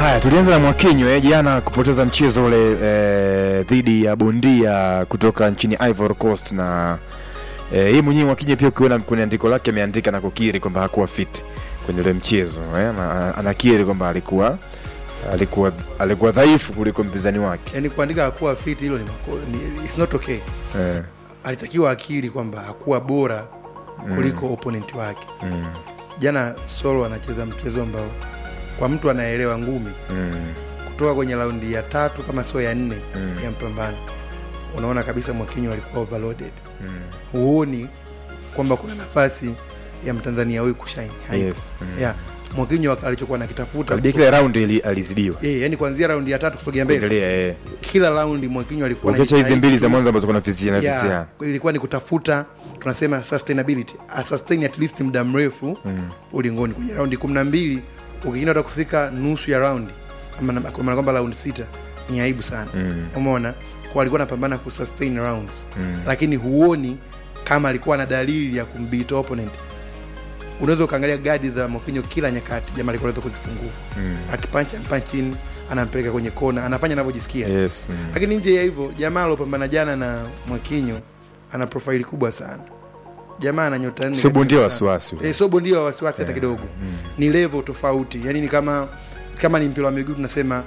Haya, tulianza na Mwakinyo eh, jana kupoteza mchezo ule eh, dhidi ya bondia kutoka nchini Ivory Coast na eh, yeye mwenyewe Mwakinyo pia ukiona kwenye andiko lake ameandika na kukiri kwamba hakuwa fit kwenye ule mchezo eh, na, anakiri kwamba alikuwa alikuwa alikuwa dhaifu kuliko mpinzani wake yani kuandika hakuwa fit hilo ni, mako- ni it's not okay eh, alitakiwa akili kwamba hakuwa bora kuliko mm. opponent wake mm, jana solo anacheza mchezo ambao kwa mtu anaelewa ngumi mm, kutoka kwenye raundi ya tatu kama sio ya nne Mm. ya mpambano unaona kabisa mwakinyo alikuwa overloaded mm. huoni kwamba kuna nafasi ya mtanzania huyu kushine Haipo. Yes, mm. yeah. mwakinyo alichokuwa nakitafuta Karibia kila raundi ili- alizidiwa Eh, yani kuanzia raundi ya tatu kusogea mbele kuendelea eh. kila raundi mwakinyo alikuwa ukiacha hizi anajitahidi mbili za tu- mwanzo ambazo kuna fisia na Yeah, fisia ilikuwa ni kutafuta tunasema sustainability A sustain at least muda mrefu Mm. ulingoni kwenye raundi kumi na mbili ukiingia hata kufika nusu ya raundi ama na- kwa maana kwamba raundi sita ni aibu sana Mm. umeona kwa alikuwa anapambana kusustain rounds Mm. lakini huoni kama alikuwa na dalili ya kumbeat opponent unaweza ukaangalia gadi za Mwakinyo kila nyakati jamaa alikuwa anaweza kuzifungua Mm. akipancha panchin anampeleka kwenye kona anafanya anavyojisikia Yes, mm. lakini nje ya hivyo jamaa alopambana jana na Mwakinyo ana profaili kubwa sana jamaa ana nyota nne Sio katika bondia wa mashindano. wasiwasi. eh, sio bondia wa wasiwasi hata kidogo ni level tofauti yani ni kama kama ni mpira wa miguu tunasema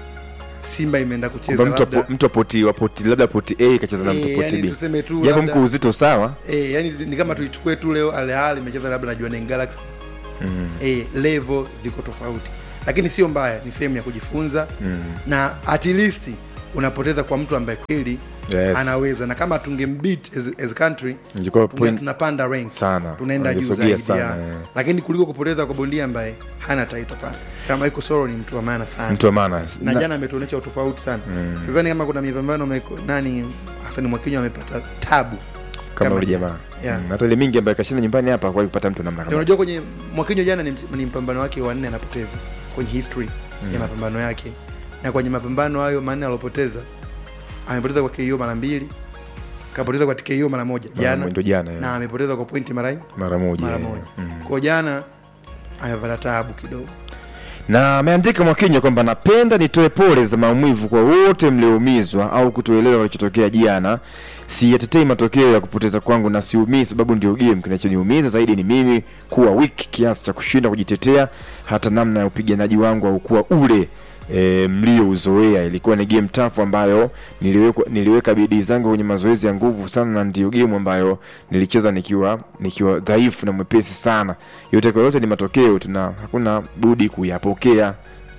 simba imeenda kucheza kwamba mtu labda apo- mtu apoti wapoti labda poti a kacheza na mtu eh, poti yani b tuseme tu japo labda- mko uzito sawa eh, yani ni kama tuichukue tu leo Al Ahly imecheza labda na Jwaneng Galaxy mm. eh, level ziko tofauti lakini sio mbaya ni sehemu ya kujifunza Mm. na at least unapoteza kwa mtu ambaye kweli Yes. anaweza na kama tungembit as, as a country Ingekuwa tunge- point tunapanda rank sana. tunaenda juu Wangesogea zaidi sana, ya. eh. lakini kuliko kupoteza kwa bondia ambaye hana title pana kama iko soro ni mtu wa maana sana mtu wa maana na Na- jana ametuonyesha utofauti sana Mm. sidhani kama kuna mipambano meko- nani Hassan Mwakinyo amepata tabu kama yule jana. jamaa Yeah. Mm, hata ile mingi ambayo kashinda nyumbani hapa kwa kupata mtu namna Ya, kama unajua kwenye Mwakinyo jana ni, ni mpambano wake wa nne anapoteza kwenye history ya mapambano yake na kwenye mapambano hayo manne alopoteza amepoteza kwa KO mara mbili kapoteza kwa TKO mara moja jana ndio jana na eh. amepoteza kwa pointi mara mara moja mara eh. moja Mm. kwa jana amepata taabu kidogo na ameandika Mwakinyo kwamba napenda nitoe pole za maumivu kwa wote mlioumizwa au kutoelewa kilichotokea jana. Siyatetei matokeo ya kupoteza kwangu na siumii, sababu ndio game. Kinachoniumiza zaidi ni mimi kuwa weak kiasi cha kushinda kujitetea. Hata namna ya upiganaji wangu haukuwa ule e, mliouzoea. Ilikuwa ni game tough ambayo niliweka, niliweka bidii zangu kwenye mazoezi ya nguvu sana, na ndio game ambayo nilicheza nikiwa nikiwa dhaifu na mwepesi sana. Yote kwa yote ni matokeo, tuna hakuna budi kuyapokea.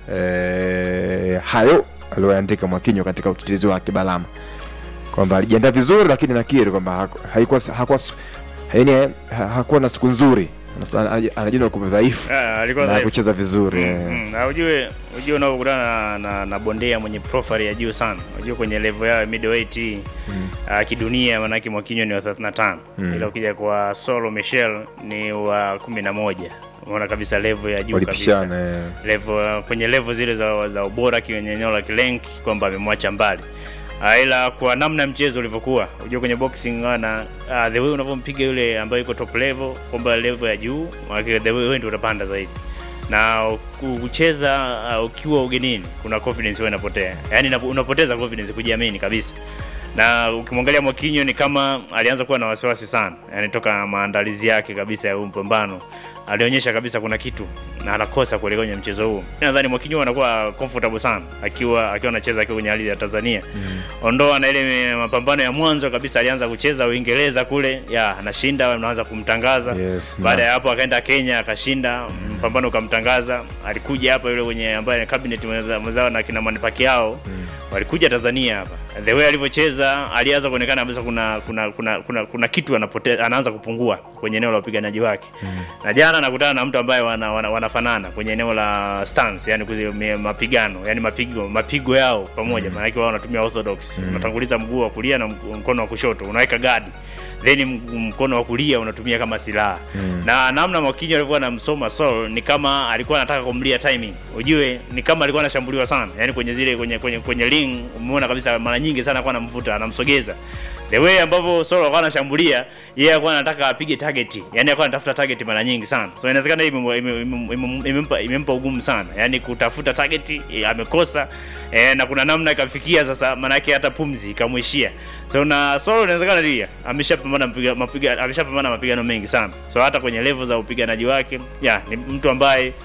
E, hayo aliyoandika Mwakinyo katika utetezi wake Balama kwamba alijiandaa vizuri, lakini nakiri kwamba haku- haikuwa hakuwa yani ha- hakuwa na siku nzuri, Anasa- anajiona kuwa dhaifu Ah, alikuwa na dhaifu. kucheza vizuri Mm, eh. mm. Na ujue ujue unaokutana na, na, na bondia mwenye profile ya juu sana ujue kwenye level yao ya middleweight hii ah, kidunia manake Mwakinyo ni wa 35 Mm. ila ukija kwa Solo Michel ni wa 11 unaona kabisa level ya juu kabisa walipishana eh. level kwenye level zile za, za ubora kwenye eneo la kilenki kwamba amemwacha mbali Ah, ila kwa namna mchezo ulivyokuwa unajua kwenye boxing ana uh, the way unavyompiga yule ambaye yuko top level kwamba level ya juu maana the way wewe ndio utapanda zaidi na ku- kucheza uh, ukiwa ugenini kuna confidence wewe inapotea yani inapo- unapoteza confidence kujiamini kabisa na ukimwangalia Mwakinyo ni kama alianza kuwa na wasiwasi sana yani toka maandalizi yake kabisa ya huu mpambano alionyesha kabisa kuna kitu na anakosa kuelekea kwenye mchezo huu. Nadhani Mwakinyo anakuwa comfortable sana akiwa akiwa anacheza akiwa kwenye hali ya Tanzania. Ondoa na ile mapambano ya mwanzo kabisa alianza kucheza Uingereza kule, ya anashinda, unaanza kumtangaza. Yes, Baada na- ya hapo akaenda Kenya akashinda, mpambano ukamtangaza. Alikuja hapa yule mwenye ambaye ni cabinet mwenza- mwenzao na kina Manny Pacquiao walikuja Tanzania hapa. The way alivyocheza alianza kuonekana kabisa kuna kuna kuna kuna, kuna kitu anapote, anaanza kupungua kwenye eneo la upiganaji wake. Na jana nakutana na mtu ambaye wana, wana, wanafanana kwenye eneo la stance, yani kuzi, me- mapigano, yani mapigo mapigo yao pamoja. Maana yake wao wanatumia orthodox. Unatanguliza mguu wa kulia na mg- mkono wa kushoto, unaweka guard. Then m- mkono wa kulia unatumia kama silaha. Na namna Mwakinyo alikuwa anamsoma Saul ni kama alikuwa anataka kumlia timing. Ujue ni kama alikuwa anashambuliwa sana. Yani kwenye zile kwenye kwenye, kwenye ring umeona kabisa mara nyingi sana alikuwa anamvuta, anamsogeza. the way ambavyo Solo alikuwa anashambulia yeye alikuwa anataka apige target yani alikuwa anatafuta target mara nyingi sana so inawezekana hii imempa ime, ime, ime, imempa imempa ugumu sana yani kutafuta target eh, amekosa eh, na kuna namna ikafikia sasa maana yake hata pumzi ikamwishia so na Solo inawezekana pia ameshapambana mapiga, mapiga ameshapambana mapigano mengi sana so hata kwenye level za upiganaji wake ya ni mtu ambaye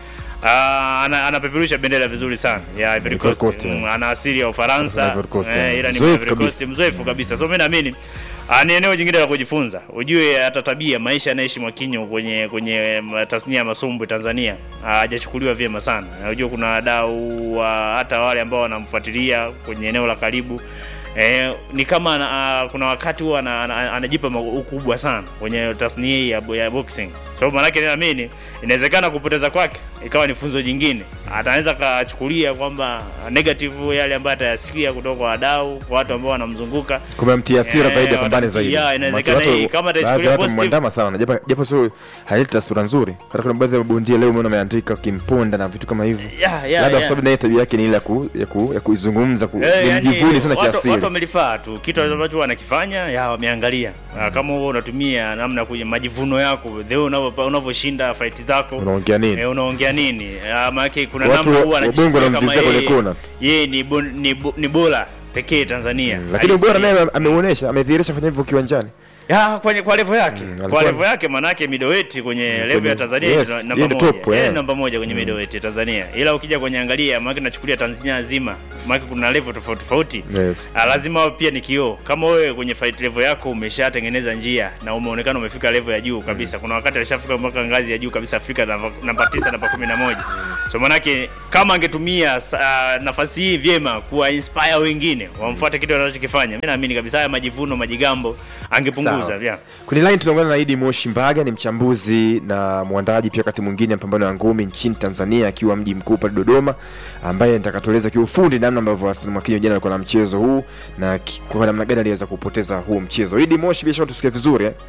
Ah, ana, anapeperusha bendera vizuri sana ya Ivory Ivory Coast. Coast, Mm, yeah. ana asili ya Ufaransa Ivory Coast, eh, yeah. ila ni Mzoefu Ivory Coast, kabisa. mzoefu kabisa so mimi naamini ah, ni eneo jingine la kujifunza ujue hata tabia maisha anaishi Mwakinyo kwenye kwenye ma- tasnia ya masumbwi Tanzania ah, hajachukuliwa vyema sana Na unajua kuna wadau wa hata wale ambao wanamfuatilia kwenye eneo la karibu Eh, ni kama ana, uh, kuna wakati huwa ana- ana- anajipa ma- ukubwa sana kwenye tasnia hii ya, bo- ya boxing so maanake naamini inawezekana kupoteza kwake ikawa ni funzo jingine ataweza kachukulia kwamba negative yale ambayo atayasikia kutoka kwa wadau kwa watu ambao wanamzunguka kumemtia hasira Eh, zaidi ya pambane watamtia- zaidi ya, inawezekana Watu- hii, kama baadhi ya atachukulia watu positive- mwandama sana japo japo sio haleti taswira nzuri hata kuna baadhi ya mabondia leo umeona ameandika kimponda na vitu kama hivyo ya, ya, labda kwa ya. sababu naye tabia yake ni ile ya ku- ya ku- ya kuizungumza ku- Eh, ni yani, mjivuni sana watu- Watu kiasili wamelifaa tu kitu ambacho wanakifanya ya wameangalia Ah, kama huo unatumia namna kwenye majivuno yako the way unavyo- unavyoshinda fight zako unaongea nini Eh, unaongea nini? Ah, maana kuna Watu namna wa- huwa wabongo anajisikia kama wanamvizia kwenye yeye- kona. Yeye ni bo- ni bo- ni bora pekee Tanzania. lakini Halisi. ubora naye ameuonesha amedhihirisha fanya hivyo kiwanjani Ya, kwenye kwa level yake. Mm, kwa alikuwa- level yake manake middleweight kwenye level ya kwenye- Tanzania yes, ni yeye namba ni moja. top, Yeye yeah. ni namba moja kwenye middleweight ya Tanzania. Ila ukija kwenye angalia maana nachukulia Tanzania nzima. Maana kuna level tofauti tofauti. yes Ah, lazima wewe pia ni kioo. Kama wewe kwenye fight level yako umeshatengeneza njia na umeonekana umefika level ya juu kabisa. Kuna wakati alishafika mpaka ngazi ya juu kabisa Afrika namba namba 9 namba 11. So manake kama angetumia uh, nafasi hii vyema kuwa inspire wengine wamfuate kitu anachokifanya. Mimi naamini kabisa haya majivuno, majigambo angepunguza Sawa. yeah. kwenye line tunaungana na Idi Moshi Mbaga ni mchambuzi na mwandaji pia wakati mwingine mapambano ya ngumi nchini Tanzania akiwa mji mkuu pale Dodoma ambaye nitakatueleza kiufundi namna ambavyo Hassan Mwakinyo jana alikuwa na mchezo huu na ki- kwa namna gani aliweza kupoteza huo mchezo Idi Moshi bila shaka tusikie vizuri eh?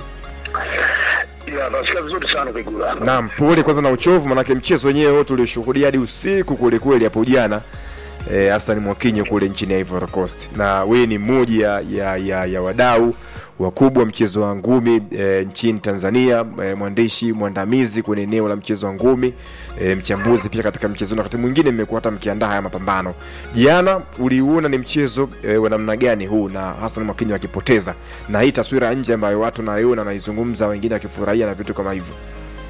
Ya, nasikia vizuri sana Vigula. Naam, pole kwanza na uchovu, manake mchezo wenyewe wote ulioshuhudia hadi usiku kule kweli hapo jana eh, Hassan Mwakinyo kule nchini Ivory Coast, na wewe ni mmoja ya, ya, ya wadau wakubwa mchezo wa ngumi e, nchini Tanzania e, mwandishi mwandamizi kwenye eneo la mchezo wa ngumi e, mchambuzi pia katika mchezo, na wakati mwingine mmekuwa hata mkiandaa haya mapambano. Jana uliuona ni mchezo e, wa namna gani huu na Hassan Mwakinyo akipoteza, na hii taswira ya nje ambayo watu naiona naizungumza, wengine wakifurahia na vitu kama hivyo?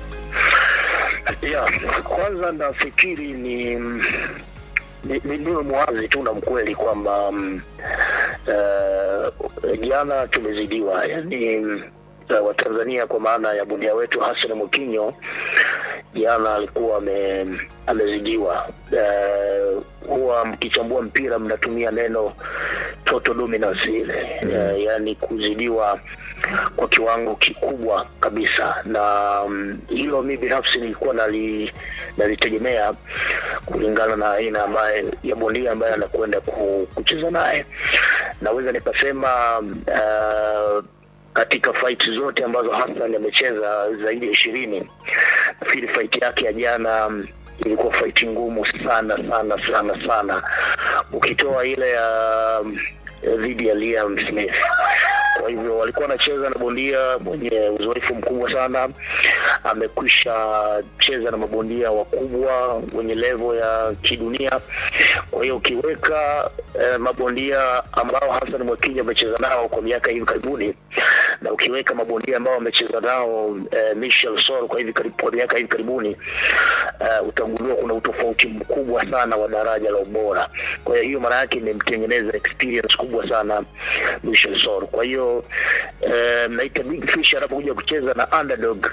Ya, kwanza nafikiri ni ni- ni- niwe mwazi tu na mkweli kwamba mm, eh, jana tumezidiwa, yani uh, Watanzania kwa maana ya bondia wetu Hassan Mwakinyo jana alikuwa ame, amezidiwa. Uh, huwa mkichambua mpira mnatumia neno total dominance ile uh, yani kuzidiwa kwa kiwango kikubwa kabisa, na mm, hilo mi binafsi nilikuwa nali nalitegemea kulingana na aina ambaye ya bondia ambaye anakwenda ku- kucheza naye. Naweza nikasema uh, katika fight zote ambazo Hassan amecheza zaidi ya ishirini, nafikiri fight yake ya jana mm, ilikuwa fight ngumu sana sana sana sana, ukitoa ile ya mm, dhidi ya Liam Smith. Kwa hivyo walikuwa wanacheza na bondia mwenye uzoefu mkubwa sana, amekwisha cheza na mabondia wakubwa wenye level ya kidunia. Kwa hiyo ukiweka eh, mabondia ambao Hassan Mwakinyo amecheza nao kwa miaka hivi karibuni na ukiweka mabondia ambao wamecheza nao eh, Michel Soro kwa hivi karibu, kwa miaka hivi karibuni eh, utagundua kuna utofauti mkubwa sana wa daraja la ubora. Kwa hiyo hiyo maana yake imemtengeneza experience kubwa sana Michel Soro. Kwa hiyo eh, naita big fish anapokuja kucheza na underdog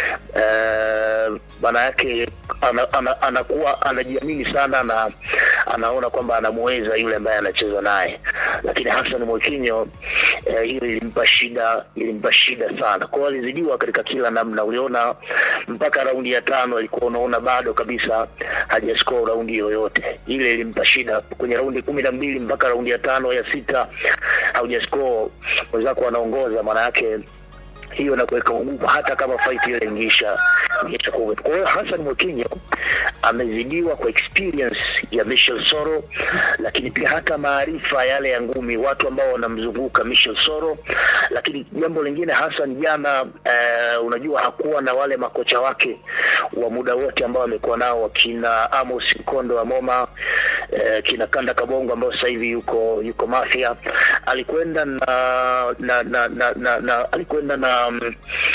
eh, maana yake ana, ana, anakuwa anajiamini sana na anaona kwamba anamweza yule ambaye anacheza naye, lakini Hassan Mwakinyo eh, hiyo ilimpa shida, ilimpa shida sana. Kwa hiyo alizidiwa katika kila namna. Uliona mpaka raundi ya tano alikuwa unaona bado kabisa hajascore raundi yoyote, ile ilimpa shida. Kwenye raundi kumi na mbili mpaka raundi ya tano ya sita haujascore, mwenzako anaongoza, maana yake hiyo na kuweka ugumu hata kama fight ile ingeisha ingeisha kuwa. Kwa hiyo Hassan Mwakinyo amezidiwa kwa experience ya Michel Soro, lakini pia hata maarifa yale ya ngumi, watu ambao wanamzunguka Michel Soro. Lakini jambo lingine Hassan jana, eh, unajua hakuwa na wale makocha wake wa muda wote ambao amekuwa nao wakina Amos Kondo wa Moma, eh, kina Kanda Kabongo ambao sasa hivi yuko yuko Mafia. Alikwenda na na na, na, na, na alikwenda na mm,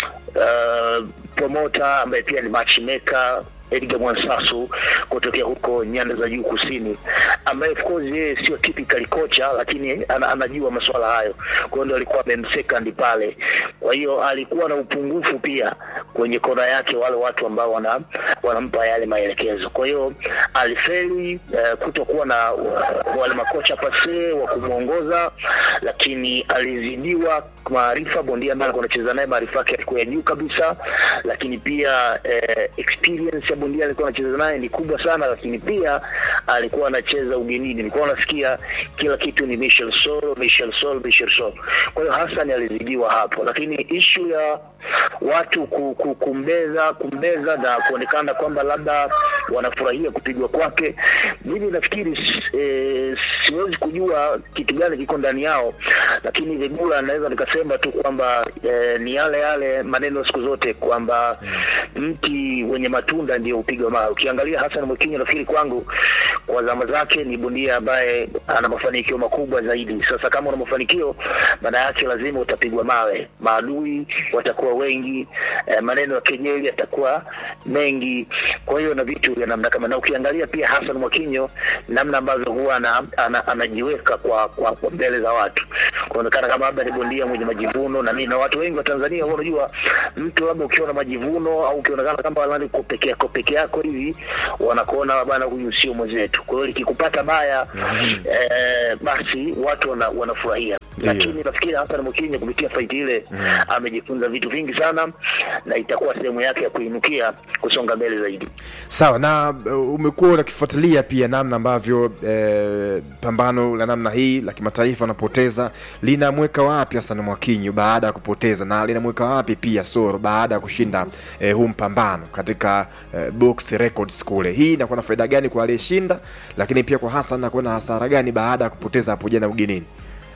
uh, promoter ambaye pia ni matchmaker Edgar Mwansasu kutokea huko nyanda za juu kusini, ambaye of course yeye sio typical kocha, lakini ana, anajua masuala hayo. Kwa hiyo ndio alikuwa amemsekandi pale. Kwa hiyo alikuwa na upungufu pia kwenye kona yake, wale watu ambao wana, wanampa yale maelekezo. Kwa hiyo alifeli uh, kutokuwa na uh, wale makocha pase wa kumwongoza, lakini alizidiwa maarifa. Bondia ambaye alikuwa anacheza naye maarifa yake yalikuwa ya juu kabisa, lakini pia eh, experience ya bondia alikuwa anacheza naye ni kubwa sana, lakini pia alikuwa anacheza ugenini. Nilikuwa nasikia kila kitu ni Michel Soro, Michel Soro, Michel Soro. Kwa hiyo Hassan alizidiwa hapo, lakini ishu ya watu ku, ku, kumbeza kumbeza na kuonekana kwamba labda wanafurahia kupigwa kwake, mimi nafikiri e, siwezi kujua kitu gani kiko ndani yao, lakini Vegula naweza nikasema tu kwamba e, ni yale yale maneno siku zote kwamba mti wenye matunda ndio upigwa mawe. Ukiangalia Hassan Mwakinyo, nafikiri kwangu kwa zama zake ni bondia ambaye ana mafanikio makubwa zaidi. Sasa kama una mafanikio, maana yake lazima utapigwa mawe, maadui watakuwa wengi, eh, maneno ya kejeli yatakuwa mengi. Kwa hiyo na vitu vya namna kama, na ukiangalia pia Hassan Mwakinyo namna ambavyo huwa ana, ana, anajiweka kwa, kwa, kwa mbele za watu kuonekana kama labda ni bondia mwenye majivuno na nini, na watu wengi wa Tanzania huwa unajua mtu labda ukiwa na majivuno au ukionekana kama lani ko peke yako peke yako hivi, wanakuona bana, huyu sio mwenzetu. Kwa hiyo likikupata baya eh, basi watu wana, wanafurahia Ndiyo. lakini nafikiri Hassan Mwakinyo kupitia faiti ile amejifunza vitu vingi sana, na itakuwa sehemu yake ya kuinukia kusonga mbele zaidi. Sawa na uh, umekuwa unakifuatilia pia namna ambavyo eh, pambano la namna hii la kimataifa anapoteza linamweka wapi Hassan Mwakinyo baada ya kupoteza na linamweka wapi pia Soro baada ya kushinda eh, huu mpambano katika eh, box records kule. Hii inakuwa na faida gani kwa aliyeshinda, lakini pia kwa Hassan anakuwa na hasara gani baada ya kupoteza hapo jana ugenini?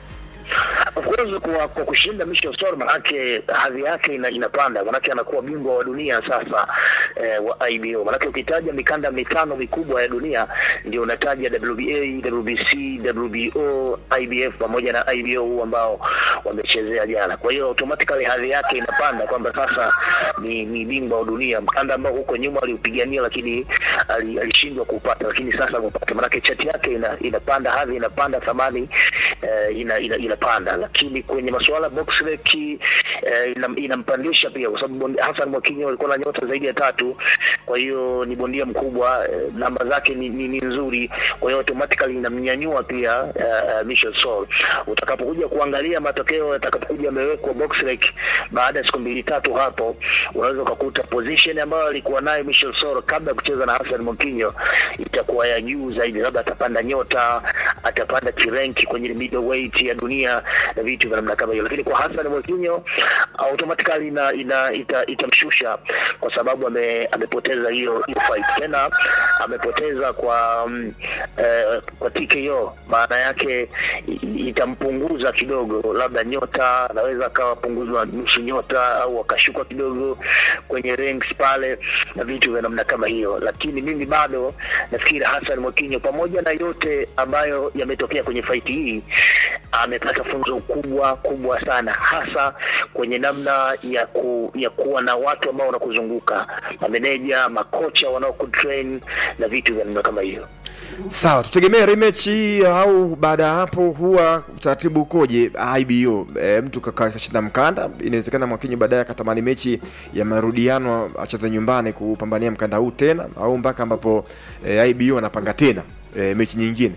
Of course kwa, kwa kushinda Michel Soro manake hadhi yake ina, inapanda manake anakuwa bingwa wa dunia sasa eh, wa IBO. Manake ukitaja mikanda mitano mikubwa ya dunia ndio unataja WBA, WBC, WBO, IBF pamoja na IBO huu ambao wamechezea jana. Kwa hiyo automatically hadhi yake inapanda kwamba sasa ni, ni bingwa wa dunia, mkanda ambao huko nyuma aliupigania lakini ali- alishindwa kuupata, lakini sasa amepata. Manake chati yake ina, inapanda, hadhi inapanda, thamani eh, ina, ina, inapanda, lakini kwenye masuala ya box rec eh, ina- inampandisha pia, kwa sababu bondia- Hassan Mwakinyo alikuwa na nyota zaidi ya tatu, kwa hiyo ni bondia mkubwa eh, namba zake ni, ni, ni nzuri, kwa hiyo automatically inamnyanyua pia eh, Michel Soro. Utakapokuja kuangalia matokeo yatakapokuja yamewekwa box rec baada ya siku mbili tatu hapo, unaweza ukakuta position ambayo alikuwa nayo Michel Soro kabla ya kucheza na Hassan Mwakinyo itakuwa ya juu zaidi, labda atapanda nyota, atapanda kirenki kwenye middleweight ya dunia na vitu vya namna kama hiyo, lakini kwa Hassan Mwakinyo automatically ina, ina ita, itamshusha kwa sababu ame, amepoteza hiyo hiyo fight tena amepoteza kwa mm, eh, kwa TKO, maana yake i- itampunguza kidogo, labda nyota anaweza akawa punguzwa nusu nyota au akashuka kidogo kwenye ranks pale na vitu vya namna kama hiyo, lakini mimi bado nafikiri Hassan Mwakinyo pamoja na yote ambayo yametokea kwenye faiti hii amepata funzo kubwa kubwa sana, hasa kwenye namna ya ku, ya kuwa na watu ambao wanakuzunguka, mameneja, makocha wanaokutrain na vitu vya namna kama hiyo. Sawa, tutegemea rematch hii au baada ya hapo huwa utaratibu ukoje IBO? E, mtu kaka- kashinda mkanda, inawezekana Mwakinyo baadaye akatamani mechi ya marudiano acheze nyumbani kupambania mkanda huu tena, au mpaka ambapo e, IBO anapanga tena e, mechi nyingine.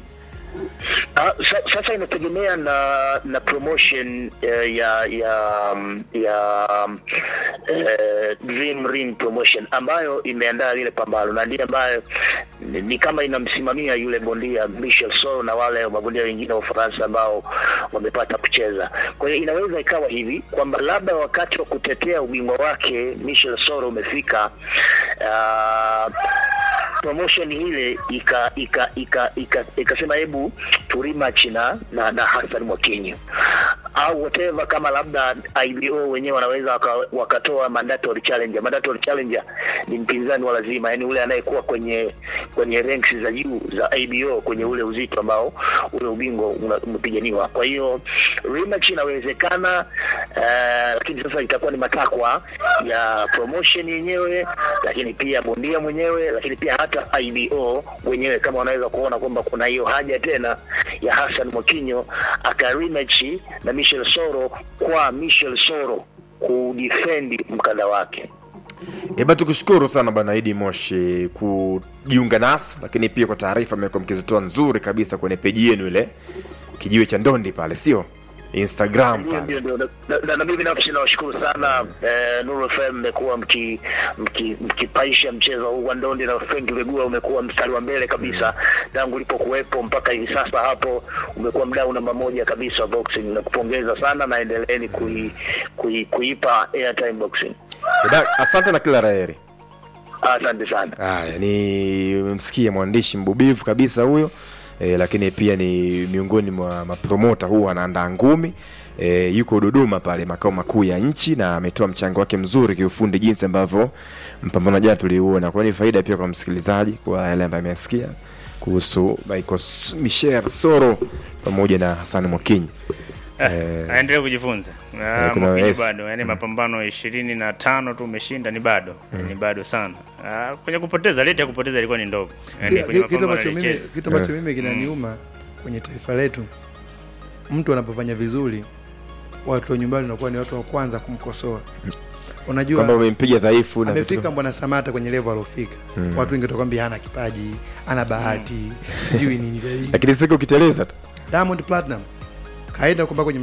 Ah, sa- sasa inategemea na na promotion eh, ya ya mm, ya mm, eh, Dream Ring promotion ambayo imeandaa lile pambano na ndiye ambayo ni, ni kama inamsimamia yule bondia Michel Soro na wale mabondia wengine wa Ufaransa ambao wamepata kucheza. Kwa hiyo inaweza ikawa hivi kwamba labda wakati wa kutetea ubingwa wake Michel Soro umefika, ah, promotion ile ika ika ika ika ikasema hebu tu rematch na na, na Hassan Mwakinyo au whatever, kama labda IBO wenyewe wanaweza waka, wakatoa mandatory challenger. Mandatory challenger ni mpinzani wa lazima, yani ule anayekuwa kwenye kwenye ranks za juu za IBO kwenye ule uzito ambao ule ubingwa una- umepiganiwa. Kwa hiyo rematch inawezekana, uh, lakini sasa itakuwa ni matakwa ya promotion yenyewe, lakini pia bondia mwenyewe, lakini pia hata IBO wenyewe kama wanaweza kuona kwamba kuna hiyo haja tena ya Hassan Mwakinyo aka rematch na Michel Soro kwa Michel Soro kudefend mkanda wake. Eba, tukushukuru sana bwana Idi Moshi kujiunga nasi, lakini pia kwa taarifa mmekuwa mkizitoa nzuri kabisa kwenye peji yenu ile kijiwe cha ndondi pale, sio Instagram Ndio, pale. ndio, ndio. Na- na- na- na mimi binafsi nawashukuru sana eh, Nuru FM mmekuwa mki- mki- mkipaisha mchezo huu wa ndondi na Frank Vegula umekuwa mstari wa mbele kabisa tangu ulipokuwepo mpaka hivi sasa. Hapo umekuwa mdau namba moja kabisa wa boxing, na kupongeza sana na endeleeni kui, kui, kuipa airtime boxing. Eba, asante na kila laheri. Asante sana. Haya, ni msikie mwandishi mbubivu kabisa huyo e, lakini pia ni miongoni mwa mapromota huwa anaandaa ngumi e, yuko Dodoma pale makao makuu ya nchi na ametoa mchango wake mzuri kiufundi jinsi ambavyo mpambano jana tuliuona. Kwa hiyo ni faida pia kwa msikilizaji kwa yale ambayo amesikia kuhusu Michael S- Michel Soro pamoja na Hassan Mwakinyi. Eh, aendelee kujifunza Na eh, kuna Mwakinyo yes. bado yani mapambano ishirini na tano tu umeshinda ni bado ni bado sana Ah, kwenye kupoteza leti ya kupoteza ilikuwa ni ndogo yani Ki- kwenye ki- kitu mapambano ambacho mimi alicheza kitu ambacho Eh. mimi kinaniuma kwenye taifa letu, mtu anapofanya vizuri, watu wa nyumbani wanakuwa ni watu wa kwanza kumkosoa. Unajua kwamba umempiga dhaifu na vitu amefika Mbwana Samata kwenye level alofika, watu wengi watakwambia hana kipaji, ana bahati, sijui nini. lakini siku ukiteleza tu Diamond Platinum kaenda kwamba kwenye